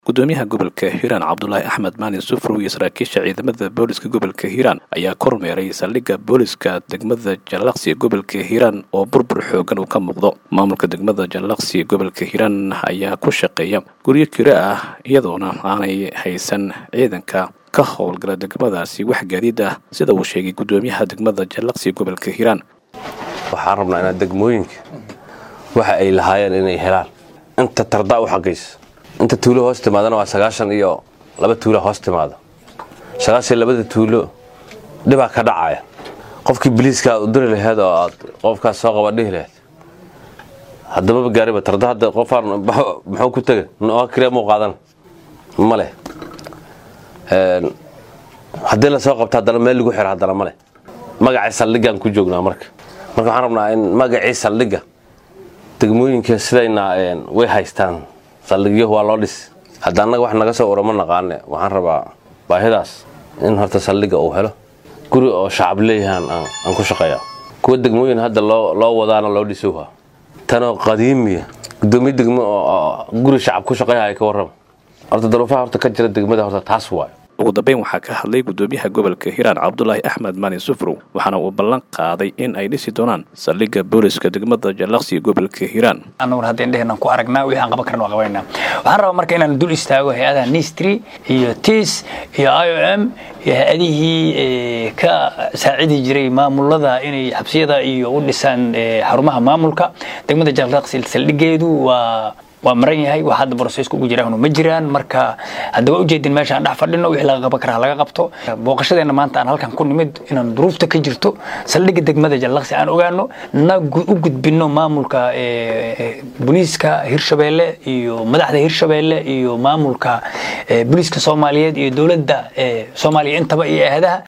gudoomiyaha gobolka hiiraan cabdulaahi axmed maalin sufrow iyo saraakiisha ciidamada booliska gobolka hiiraan ayaa kormeeray saldhigga booliska degmada jallaqsi gobolka hiiraan oo burbur xoogan uu ka muuqdo maamulka degmada jallaqsi gobolka hiiraan ayaa ku shaqeeya guryo kiro ah iyadoona aanay haysan ciidanka ka howlgala degmadaasi wax gaadiid ah sida uu sheegay gudoomiyaha degmada jallaqsi gobolka hiiraan waxaan rabnaa inaad degmooyinka waxa ay lahaayeen inay helaan inta tardaa u xagaysa inta tuulo hoos timaadana waa sagaashan iyo laba tuula hoos timaada sagaashan labada tuulo dhibaa ka dhacaya qofkii biliiska aad u diri laheed oo aad qofkaas soo qaba dhihi laheyd haddamaba gaariba tarda hadda qofaan muxuu ku tega noo kiriya muu qaadan ma leh haddii lasoo qabto haddana meel lagu xira haddana ma leh magacii saldhiggaan ku joognaa marka marka waxaan rabnaa in magacii saldhigga degmooyinka sidayna way haystaan saldhigyo waa loo dhis hadda annaga wax naga soo urama naqaane waxaan rabaa baahidaas in horta saldhigga uu helo guri oo shacab leeyahaan aan ku shaqeeya kuwa degmooyin hadda loo wadaana loo dhisuha tanoo qadiimiya gudoomiye degmo oo guri shacab ku shaqeeyahay ka warrama horta daruufaha horta ka jira degmada horta taas waayo ugu dambeyn waxaa ka hadlay gudoomiyaha gobolka hiiraan cabdulaahi axmed maalin sufrow waxaana uu ballan qaaday in ay dhisi doonaan saldhigga booliska degmada jallaqsi gobolka hiiraan anaguna hadda indheheenan ku aragnaa wixii aan qaban karna waa qabanayna waxaan rabaa marka inaan dul istaago hay-adaha nistry iyo tis iyo i o m iyo hay-adihii ka saacidi jiray maamulada inay xabsiyada iyo u dhisaan xarumaha maamulka degmada jallaqsi saldhigeedu waa waa maran yahay wax hadda broseska ugu jiraan ma jiraan marka hadda waa ujeedin meesha aan dhex fadhino wixii laga qaban karaa laga qabto booqashadeena maanta aan halkan ku nimid inaan duruufta ka jirto saldhigga degmada jallaqsi aan ogaano na u gudbino maamulka booliiska hirshabeelle iyo madaxda hirshabeelle iyo maamulka booliiska soomaaliyeed iyo dowladda soomaaliya intaba iyo ahdaha